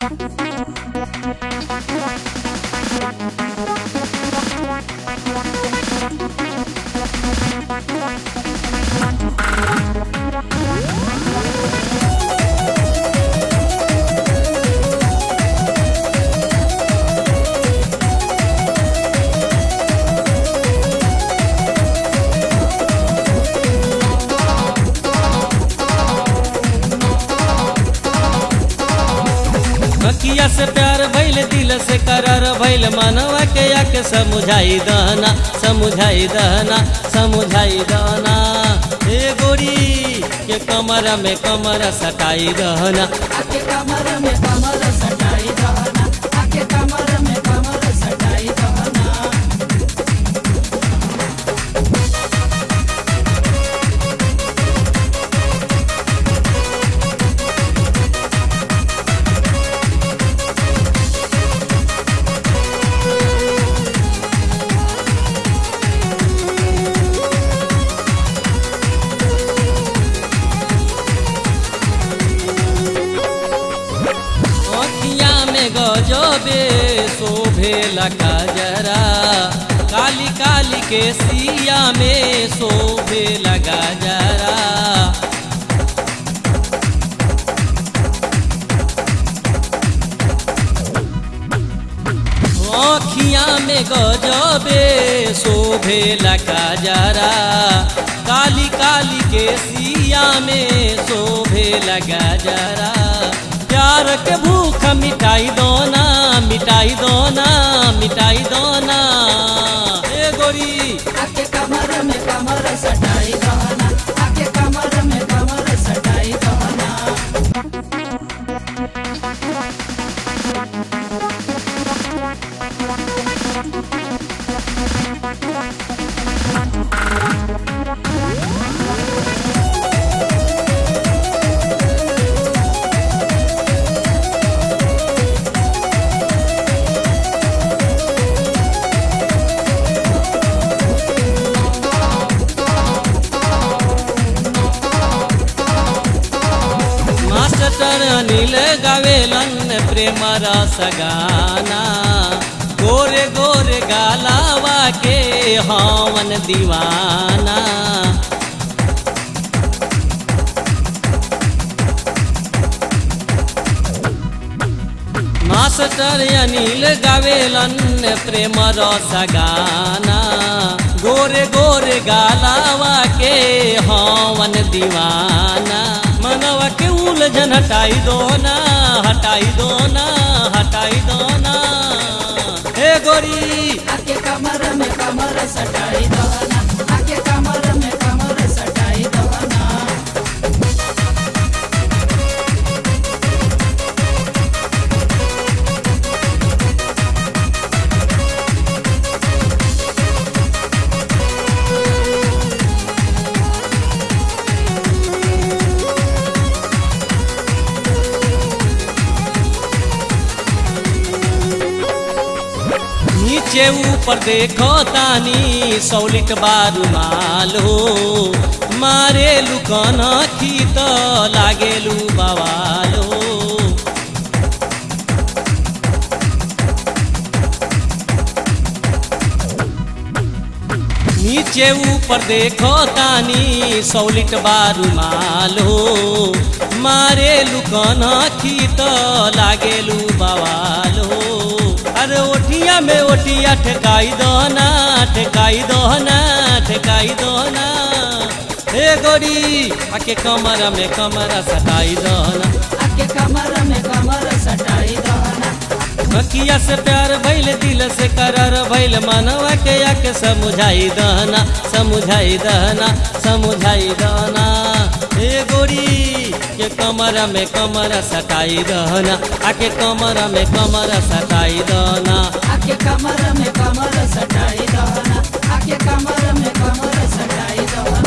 बकिया से प्यार भइल दिल से करार भइल मनवा के आके समुझाई दहना समुझाई दहना समुझाई दहना ए गोरी के कमर में कमर सटाई दहना आके कमर में कमर सटाई दहना आके कमर में कमर सटाई दहना अखिया में गजबे शोभे लगा जरा काली काली के सिया में शोभे लगा जरा अखिया में गजबे शोभे लगा जरा काली काली के सिया में शोभे लगा जरा प्यार के भूख मिटाई दोना मिटाई दोना मिटाई दोना ए गोरी आके कमर में कमर सटाई दहना आके कमर में कमर सटाई दहना मास्टर अनिल गावेलन प्रेम रस गाना गोरे गोरे गालावा के हवन दीवाना मास्टर अनिल गावेलन प्रेम रस गाना गोरे गोरे गालावा के हवन दीवाना मनवा के उलझन हटाई दो ना हटाई दो ना हटाई दो ना हे गोरी आके कमर में कमर सटाई दहना आके कमर में कमर सटाई दहना नीचे ऊपर देखो तानी सौलिट बारू मालो मारे लुकन की तो लागेलू बवालो नीचे ऊपर देखो तानी सौलिट बारू मालो मारे लुकन की तो लागेलू बवालो अरे ओठिया में ओठिया ठेकाई दो ना ठेकाई दो ना ठेकाई दो ना हे गोरी आके कमर में कमर सटाई दो ना आके कमर में कमर सटाई दहना बकिया से प्यार भइल दिल से करार भइल मनवा के आके समुझाई दहना समुझाई दहना समुझाई दहना हे गोरी के कमर में कमर सटाई दहना आके कमर में कमर सटाई दहना आके कमर में कमर सटाई दहना आके कमर में कमर सटाई दहना